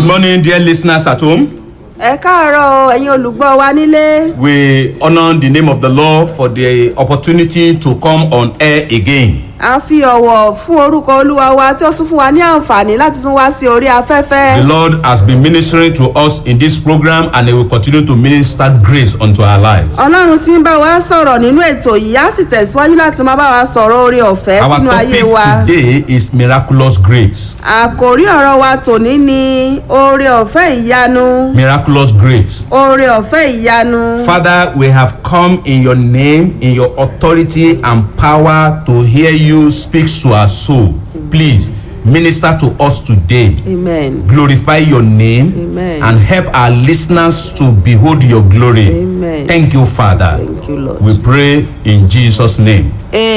morning, dear listeners at home. ẹ káàárọ̀ o, ẹ̀yin olùgbọ́ wa nílé We honor the name of the Lord for the opportunity to come on air again. a fi ọ̀wọ̀ fún orúkọ olúwa wa tí ó tún fún wa ní àǹfààní láti tún wá sí orí The afẹ́fẹ́ Lord has been ministering to us in this program and He will continue to minister grace unto our lives. ọlọ́run tí ń bá wa sọ̀rọ̀ nínú ètò yìí á sì tẹ̀síwájú láti máa bá wa sọ̀rọ̀ orí ọ̀fẹ́ Our sínú ayé topic wa today is miraculous grace. àkòrí ọ̀rọ̀ wa tòní ni oore ọ̀fẹ́ ìyanu Miraculous grace. oore ọ̀fẹ́ ìyanu Father, we have come in your name, in your authority and power to hear you speak to our soul. Please minister to us today. amen glorify your name Amen. and help our listeners to behold your glory. Amen. Thank you, Father. Thank you, Lord. We pray in Jesus' name.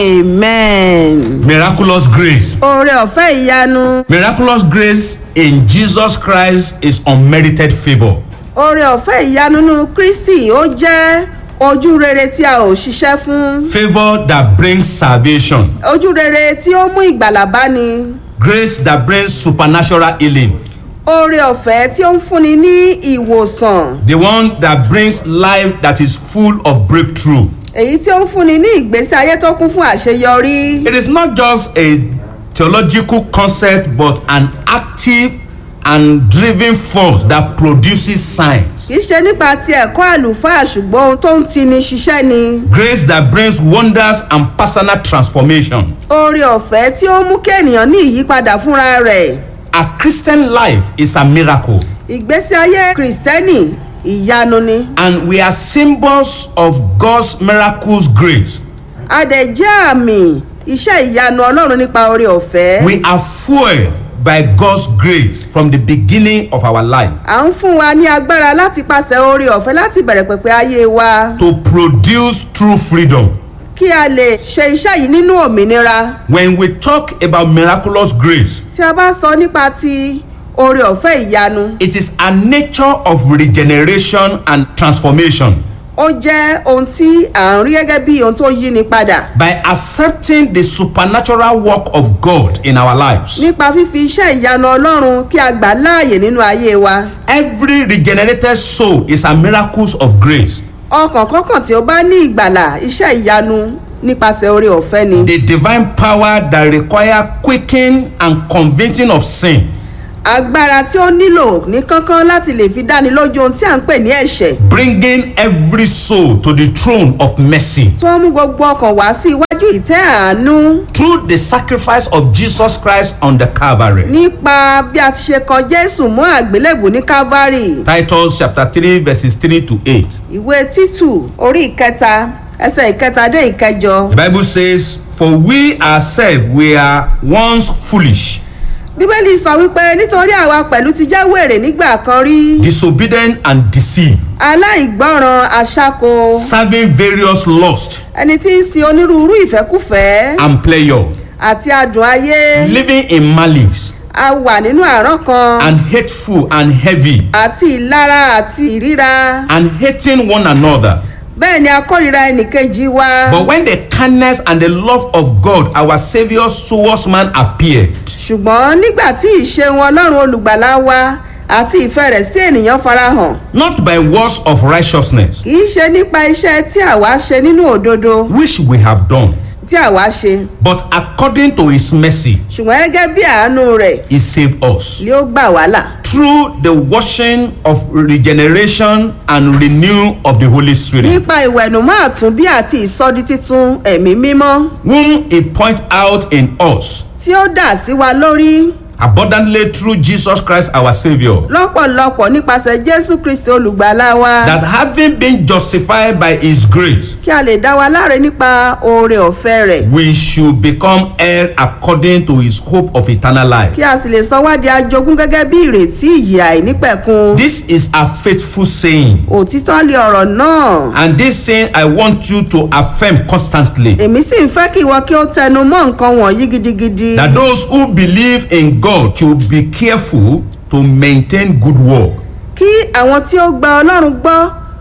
amen Miraculous grace. oore ọ̀fẹ́ ìyanu Miraculous grace in Jesus Christ is unmerited favor. oore ọ̀fẹ́ ìyanu nínú kristi ó jẹ́ ojú rere tí a ò ṣiṣẹ́ fún Favor that brings salvation. ojú rere tí ó mú ìgbàlà bá ni Grace that brings supernatural healing. oore ọ̀fẹ́ tí ó ń fúnni ní ìwòsàn The one that brings life that is full of breakthrough. èyí tí ó ń fúnni ní ìgbésí ayé tó kún fún àṣeyọrí It is not just a theological concept but an active and driven force that produces signs. kì í ṣe nípa ti ẹ̀kọ́ àlùfáà ṣùgbọ́n ohun tó ń tini ṣiṣẹ́ ni Grace that brings wonders and personal transformation. oore ọ̀fẹ́ tí ó mú kí ènìyàn ní ìyípadà fúnra rẹ̀ A Christian life is a miracle ìgbésí ayé kìrìsìtẹ́nì ìyanu ni and we are symbols of God's miraculous grace. a dẹ̀ jẹ́ àmì iṣẹ́ ìyanu ọlọ́run nípa oore ọ̀fẹ́. We are fueled by God's grace from the beginning of our life à ń fún wa ní agbára láti pàṣẹ oore ọ̀fẹ́ láti bẹ̀rẹ̀ pẹ̀pẹ̀ ayé wa to produce true freedom. kí a lè ṣe iṣẹ́ yìí nínú òmìnira When we talk about miraculous grace, tí a bá sọ nípa ti oore ọ̀fẹ́ ìyanu it is a nature of regeneration and transformation. ó jẹ́ ohun tí à ń rí gẹ́gẹ́ bí ohun tó yí ni padà by accepting the supernatural work of God in our lives. nípa fífi iṣẹ́ ìyanu ọlọ́run kí a gbà láàyè nínú ayé wa Every regenerated soul is a miracle of grace. ọkàn kọ́kàn tí ó bá ní ìgbàlà iṣẹ́ ìyanu nípasẹ̀ oore ọ̀fẹ́ ni The divine power that require quickening and convincing of sin, agbára tí ó nílò ní kánkán láti lè fi dáni lójú ohun tí à ń pè ní ẹ̀ṣẹ̀ bringing every soul to the throne of mercy. tí wọ́n mú gbogbo ọkàn wá sí iwájú ìtẹ́ àánú Through the sacrifice of Jesus Christ on the Calvary. nípa bí a ti ṣe kan jésù mọ́ àgbélébù ní calvary Titus chapter 3 verses 3 to 8. ìwé títù orí ìkẹta ẹsẹ̀ ìkẹta dé ìkẹjọ The Bible says, For we ourselves were once foolish, bíbélì sọ wípé nítorí àwa pẹ̀lú ti jẹ́ wèrè nígbà kan rí disobedient and deceived. aláìgbọràn aṣáko serving various lusts ẹni tí ń sin onírúurú ìfẹ́kùfẹ́ and pleasure, àti adùn ayé living in malice a wà nínú àrán kan and hateful and heavy, àti ìlara àti ìríra and hating one another. bẹ́ẹ̀ ni a kórìíra ẹnìkejì wa But when the kindness and the love of God, our Saviour towards man appeared, ṣùgbọ́n nígbà tí ìṣeun ọlọ́run olùgbàlà wa àti ìfẹ́ rẹ̀ sí ènìyàn farahàn not by works of righteousness, kì í ṣe nípa iṣẹ́ tí àwa ṣe nínú òdodo which we have done, tí àwa ṣe but according to His mercy, ṣùgbọ́n gẹ́gẹ́ bí àánú rẹ̀ He saved us ni ó gbà wá là through the washing of regeneration and renew of the Holy Spirit, nípa ìwẹ̀nùmọ́ àtúnbí àti ìsọdi títun ẹ̀mí mímọ́ whom He point out in us tí ó dà sí wa lórí abundantly through Jesus Christ our Saviour. lọ́pọ̀lọpọ̀ nípasẹ̀ jésù kristi olùgbàlà wa that having been justified by his grace kí a lè dá wa láre nípa oore ọ̀fẹ́ rẹ̀ we should become heirs according to his hope of eternal life kí a sì lè sọ wá di ajogún gẹ́gẹ́ bí ìrètí ìyè àìnípẹ̀kun this is a faithful saying òtítọ́ lé ọ̀rọ̀ náà and this saying i want you to affirm constantly èmi sì ń fẹ́ kí ìwọ kí ó tẹnu mọ́ nǹkan wọ̀nyí gidigidi that those who believe in god should be careful to maintain good work kí àwọn tí ó gba ọlọ́run gbọ́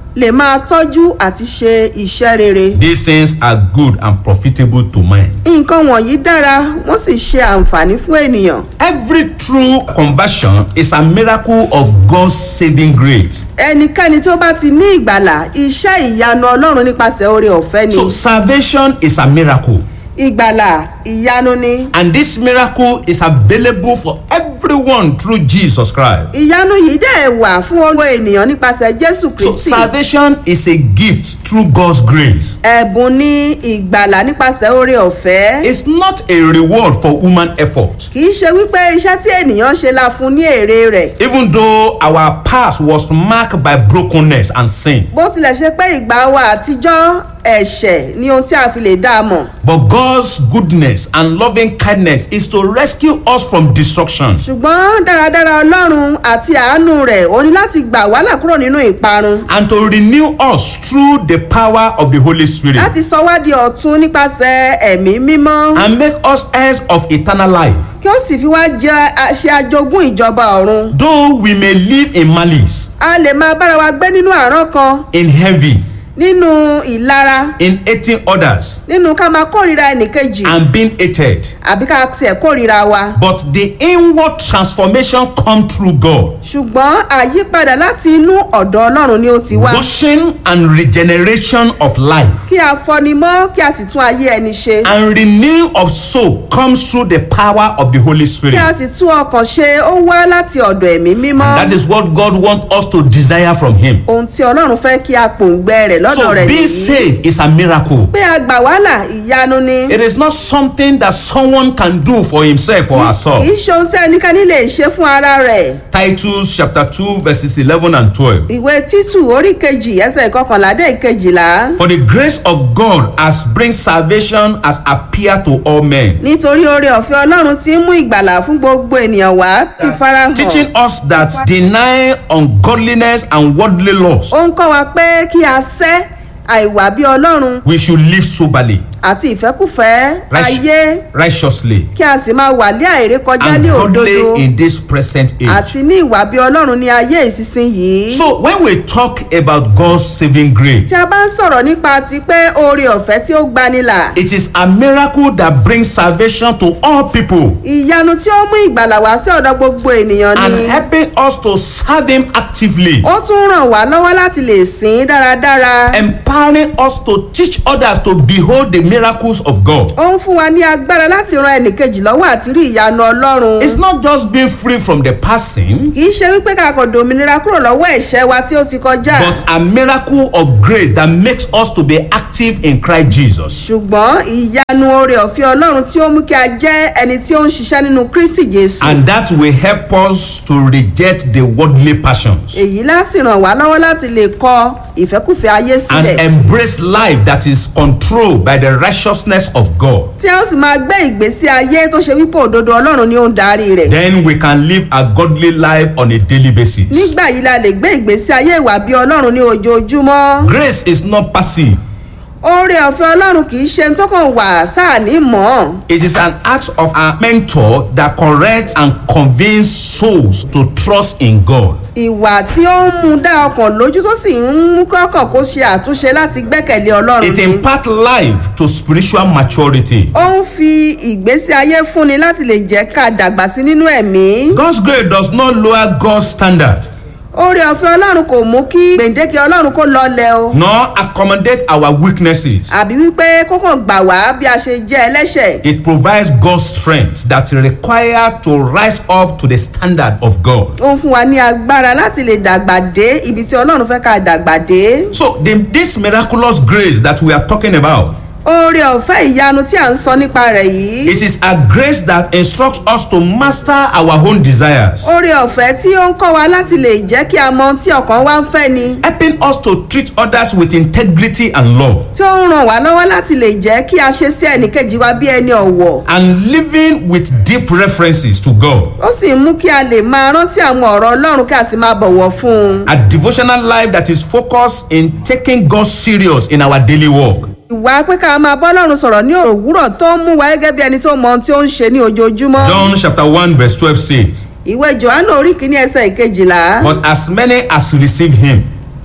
lè máa tọ́jú àti ṣe iṣẹ́ rere. These things are good and profitable to man. nǹkan wọ̀nyí dára wọ́n sì ṣe àǹfààní fún ènìyàn. Every true conversion is a miracle of God's saving grace. ẹnikẹ́ni tó bá ti ní ìgbàlà iṣẹ́ ìyanu ọlọ́run nípasẹ̀ oore ọ̀fẹ́ ni. So salvation is a miracle. ìgbàlà ìyanu ni. And this miracle is available for everyone through Jesus Christ. ìyanu yìí dẹ̀ wà fún gbogbo ènìyàn nípasẹ̀ jésù So kristi. salvation is a gift through God's grace. ẹ̀bùn ní ìgbàlà nípasẹ̀ oore ọ̀fẹ́. It's not a reward for human effort. kì í ṣe wípé iṣẹ́ tí ènìyàn ṣe la fún ní èrè rẹ̀. Even though our past was marked by brokenness and sin. bó tilẹ̀ ṣe pé ìgbà wa àtijọ́ ẹ̀ṣẹ̀ ni ohun tí a fi lè dá a mọ̀. But God's goodness and loving kindness is to rescue us from destruction. ṣùgbọ́n dáradára ọlọ́run àti àánú rẹ̀ ó ní láti gbà wá là kúrò nínú ìparun. and to renew us through the power of the Holy Spirit láti sọ wá di ọ̀tun nípasẹ̀ ẹ̀mí mímọ́. and make us heirs of eternal life. kí ó sì fi wá jẹ ṣe ajogún ìjọba ọ̀run. Though we may live in malice, a lè máa bára wa gbé nínú àárọ̀ kan in envy, nínú ìlara in hating others, nínú ká máa kórìíra ẹnìkejì and being hated, àbí ká tiẹ̀ kórìíra wa. but the inward transformation come through God. ṣùgbọ́n àyípadà láti inú ọ̀dọ̀ ọlọ́run ni ó ti wá. Washing and regeneration of life kí a fọni mọ́ kí a sì tún ayé ẹni ṣe. and renew of soul comes through the power of the Holy kí a Spirit. sì tún ọkàn ṣe ó wá láti ọ̀dọ̀ ẹ̀mí mímọ́. That is what God wants us to desire from Him. ohun tí ọlọ́run fẹ́ kí a pòǹgbẹ rẹ̀ lọ́dọ̀ So rẹ̀ being nìyí. saved is a miracle. pé a gbà wàhálà ìyanu ni. It is not something that someone can do for himself or herself. kì í ṣe ohun tí ẹnikẹ́ni lè ṣe fún ara rẹ̀. Titus chapter 2 verses 11 and 12. ìwé títù orí kejì ẹsẹ̀ ìkọkànlá dé ìkejìlá. For the grace of God has bring salvation has appeared to all men. nítorí oore ọ̀fẹ́ ọlọ́run ti ń mú ìgbàlà fún gbogbo ènìyàn wá ti farahàn. Teaching us that deny ungodliness and worldly lust, ó ń kọ́ wa pé kí a sẹ́ àìwà bí ọlọ́run we should live soberly, àti ìfẹ́kùfẹ́ Right. ayé righteously, kí a sì máa wà lé àìrè kọjá and ní òdodo godly in this present age. àti ní ìwà bí ọlọ́run ní ayé ìsinsìnyí. So when we talk about God's saving grace, tí a bá ń sọ̀rọ̀ nípa ti pé oore ọ̀fẹ́ tí ó gbanilà it is a miracle that brings salvation to all people. ìyanu tí ó mú ìgbàlà wá sí ọ̀dọ̀ gbogbo ènìyàn and ni helping us to serve him actively ó tún ràn wá lọ́wọ́ láti lè sìn ín dáradára empowering us to teach others to behold the miracles of god ó ń fún wa ní agbára láti ran ẹnìkejì lọ́wọ́ àti rí ìyanu ọlọ́run it's not just being free from the person kì í ṣe wípé kakọ̀ dòmìnira kúrò lọ́wọ́ ẹ̀ṣẹ̀ wa tí ó ti kọjá but a miracle of grace that makes us to be active in christ jesus ṣùgbọ́n ìyanu oore ọ̀fẹ́ ọlọ́run tí ó mú kí a jẹ́ ẹni tí ó ń ṣiṣẹ́ nínú kristi jésù and that will help us to reject the worldly passions èyí láti ràn wá lọ́wọ́ láti lè kọ ìfẹ́kùfẹ́ ayé and sílẹ̀ embrace life that is controlled by the righteousness of god tí a ó sì máa gbé ìgbésí ayé tó ṣe wípé òdodo ọlọ́run ni ó ń darí rẹ̀ then we can live a godly life on a daily basis nígbà yìí la lè gbé ìgbésí ayé ìwà bí ọlọ́run ní ojoojúmọ́ grace is not passive oore ọ̀fẹ́ ọlọ́run kì í ṣe ń tọkàn wà tá a ní mọ́ It is an act of a mentor that corrects and convinces souls to trust in God. ìwà tí ó ń mú dá ọkàn lójú tó sì ń mú kọ́kàn kó ṣe àtúnṣe láti gbẹ́kẹ̀lé ọlọ́run It ni imparts life to spiritual maturity. ó ń fi ìgbésí ayé fúnni láti lè jẹ́ ká dàgbà sí nínú ẹ̀mí God's grace does not lower God's standard oore ọ̀fẹ́ ọlọ́run kò mú kí gbèǹdéke ọlọ́run kó lọlẹ̀ o nor accommodate our weaknesses. àbí wípé kókàn gbà wá bí a ṣe jẹ́ ẹlẹ́ṣẹ̀ It provides God's strength that is required to rise up to the standard of God. ó ń fún wa ní agbára láti lè dàgbà dé ibi tí ọlọ́run fẹ́ ká dàgbà dé So, the, this miraculous grace that we are talking about, oore ọ̀fẹ́ ìyanu tí à ń sọ nípa rẹ̀ yìí it is a grace that instructs us to master our own desires. oore ọ̀fẹ́ tí ó ń kọ́ wa láti lè jẹ́ kí a mọ ohun tí ọkàn wa ń fẹ́ ni helping us to treat others with integrity and love tí ó ń ràn wá lọ́wọ́ láti lè jẹ́ kí a ṣe sí ẹnìkejì wa bí ẹni ọ̀wọ̀ and living with deep references to God. ó sì ń mú kí a lè máa rántí àwọn ọ̀rọ̀ ọlọ́run kí a sì máa bọ̀wọ̀ fún un A devotional life that is focused in taking God serious in our daily work. ìwà pé ká máa bọ́ lọ́run sọ̀rọ̀ ní òwúrọ̀ tó ń mú wa gẹ́gẹ́ bí ẹni tó mọ ohun tí ó ń ṣe ní ojoojúmọ́ John chapter 1 verse 12 says, ìwé johannu orí kìíní ẹsẹ̀ ìkejìlá But as many as receive him,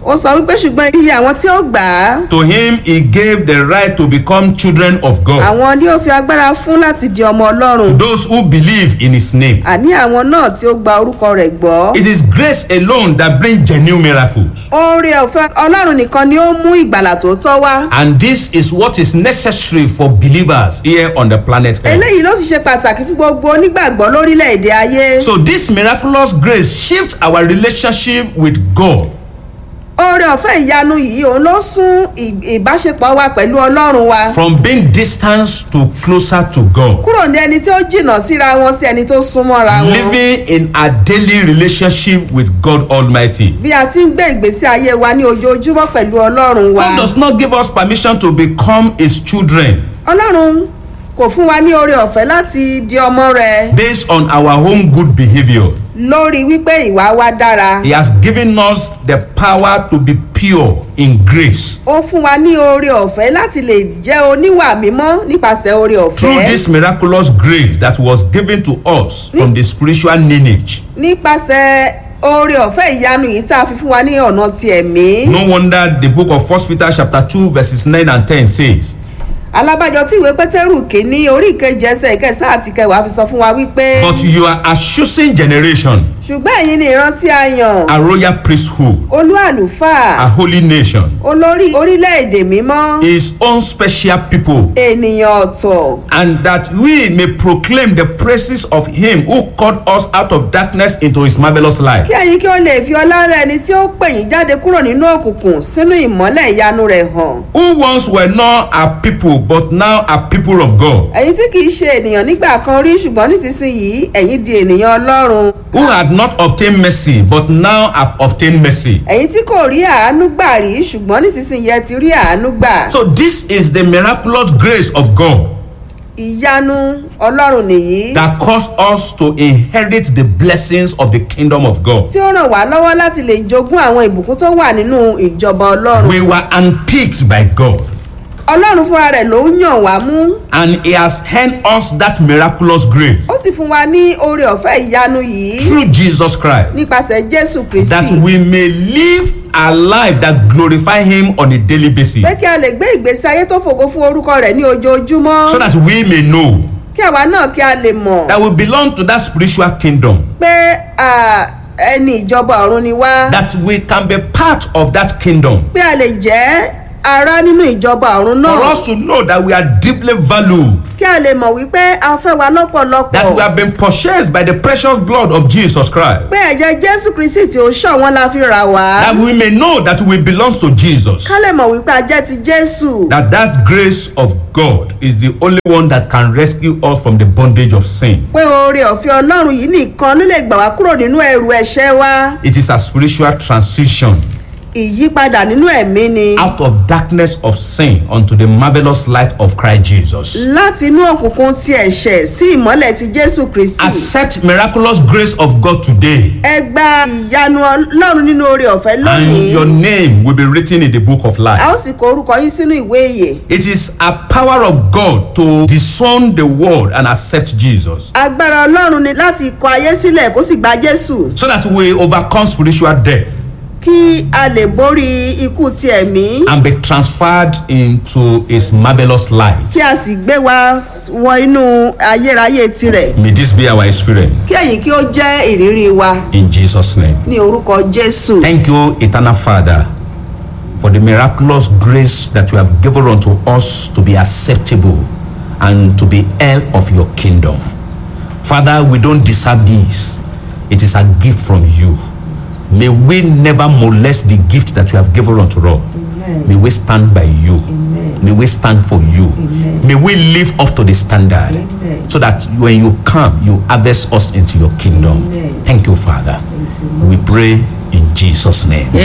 ó sọ wípé ṣùgbọ́n iye àwọn tí ó gbà á To him he gave the right to become children of God. àwọn ni ó fi agbára fún láti di ọmọ ọlọ́run Those who believe in his name. àní àwọn náà tí ó gba orúkọ rẹ̀ gbọ́. It is grace alone that brings genuine miracles. oore ọ̀fẹ́ ọlọ́run nìkan ni ó mú ìgbàlà tó tọ́ wá. And this is what is necessary for believers here on the planet Earth. eléyìí ló sì ṣe pàtàkì fún gbogbo onígbàgbọ́ lórílẹ̀‐èdè ayé. So this miraculous grace shifts our relationship with God oore ọ̀fẹ́ ìyanu yìí òun ló sún ì- ìbáṣepọ̀ wa pẹ̀lú ọlọ́run wa. from being distant to closer to God. kúrò ní ẹni tí ó jìnnà síra wọn sí ẹni tó súnmọ́ra wọn. Living in a daily relationship with God Almighty. bí a ti ń gbé ìgbésí ayé wa ní ojoojúmọ́ pẹ̀lú ọlọ́run wa. God does not give us permission to become his children ọlọ́run kò fún wa ní oore ọ̀fẹ́ láti di ọmọ rẹ̀ based on our own good behavior. lórí wípé ìwà wa dára. He has given us the power to be pure in grace. ó fún wa ní oore ọ̀fẹ́ láti lè jẹ́ oníwà mímọ́ nípasẹ̀ oore Through ọ̀fẹ́ this miraculous grace that was given to us from the spiritual lineage. nípasẹ̀ oore ọ̀fẹ́ ìyanu yìí tá a fi fún wa ní ọ̀nà ti ẹ̀mí. No wonder the book of First Peter chapter 2 verses 9 and 10 says, alábàjọ tí ìwé pétérù kìíní orí ìkejì ẹsẹ̀ ìkẹsàn àti kẹwàá fi sọ fún wa wípé But you are a chosen generation, ṣùgbọ́n ẹ̀yin ni ìran tí a yàn a royal priesthood, olú a àlùfáà holy nation, olórí orílẹ̀-èdè mímọ́ his own special people, ènìyàn ọ̀tọ̀ and that we may proclaim the praises of him who called us out of darkness into his marvelous light. kí ẹ̀yin kí ó lè fi ọlá rẹ̀ ẹni tí ó pè yín jáde kúrò nínú òkùnkùn sínú ìmọ́lẹ̀ ìyanu rẹ̀ hàn Who once were not a people, but now are people of God, ẹ̀yin tí kìí ṣe ènìyàn nígbà kan rí ṣùgbọ́n nísinsìnyí ẹ̀yin di ènìyàn ọlọ́run who had not obtained mercy, but now have obtained mercy. ẹ̀yin tí kò rí àánú gbà rí ṣùgbọ́n nísinsìnyí ẹ ti rí àánú gbà So, this is the miraculous grace of God ìyanu ọlọ́run nìyí that caused us to inherit the blessings of the kingdom of God. tí ó ràn wá lọ́wọ́ láti lè jogún àwọn ìbùkún tó wà nínú ìjọba ọlọ́run We were unpicked by God, ọlọ́run fúnra rẹ̀ ló ń yàn wá mú and He has handed us that miraculous grace ó sì fún wa ní oore ọ̀fẹ́ ìyanu yìí through Jesus Christ, nípasẹ̀ jésù that kristi we may live a life that glorify Him on a daily basis, pé kí a lè gbé ìgbésí ayé tó fògo fún orúkọ rẹ̀ ní ojoojúmọ́ so that we may know kí àwa náà kí a lè mọ̀ that we belong to that spiritual kingdom, pé à, ẹni ìjọba ọ̀run ni wá that we can be part of that kingdom. pé a lè jẹ́ ara nínú ìjọba ọ̀run For náà us to know that we are deeply valued, kí a lè mọ̀ wípé a fẹ́ wa that we lọ́pọ̀lọpọ̀ have been purchased by the precious blood of Jesus Christ. pé ẹ̀jẹ̀ jésù kristi tí ó ṣọ̀wọ́n la fi rà wá that we may know that we belong to Jesus. ká lè mọ̀ wípé a jẹ́ ti jésù That that grace of God is the only one that can rescue us from the bondage of sin. pé oore ọ̀fẹ́ ọlọ́run yìí nìkan ló lè gbà wá kúrò nínú ẹrù ẹ̀ṣẹ̀ wa It is a spiritual transition ìyípadà nínú ẹ̀mí ni out of darkness of sin unto the marvelous light of Christ Jesus. láti inú òkùnkùn ti ẹ̀ṣẹ̀ sí ìmọ́lẹ̀ ti jésù kristi Accept miraculous grace of God today, ẹ gba ìyanu ọlọ́run nínú oore ọ̀fẹ́ and lónìí your name will be written in the book of a life. ó sì kọ orúkọ yín sínú ìwé ìyè It is a power of God to disown the world and accept Jesus, agbára ọlọ́run ni láti kọ ayé sílẹ̀ kó sì gba jésù so that we overcome spiritual death. kí a lè borí ikú ti ẹ̀mí and be transferred into his marvelous light. kí a sì gbé wa wọ inú ayérayé tirẹ̀ May this be our experience kí èyí kí ó jẹ́ ìrírí wa in Jesus' name. ní orúkọ jésù. Thank you, eternal Father, for the miraculous grace that you have given unto us to be acceptable and to be heir of your kingdom. Father, we don't deserve this. It is a gift from you. May we never molest the gift that you have given unto us. May we stand by you. May we stand for you. May we live up to the standard so that when you come, you harvest us into your kingdom. Thank you, Father. We pray in Jesus' name.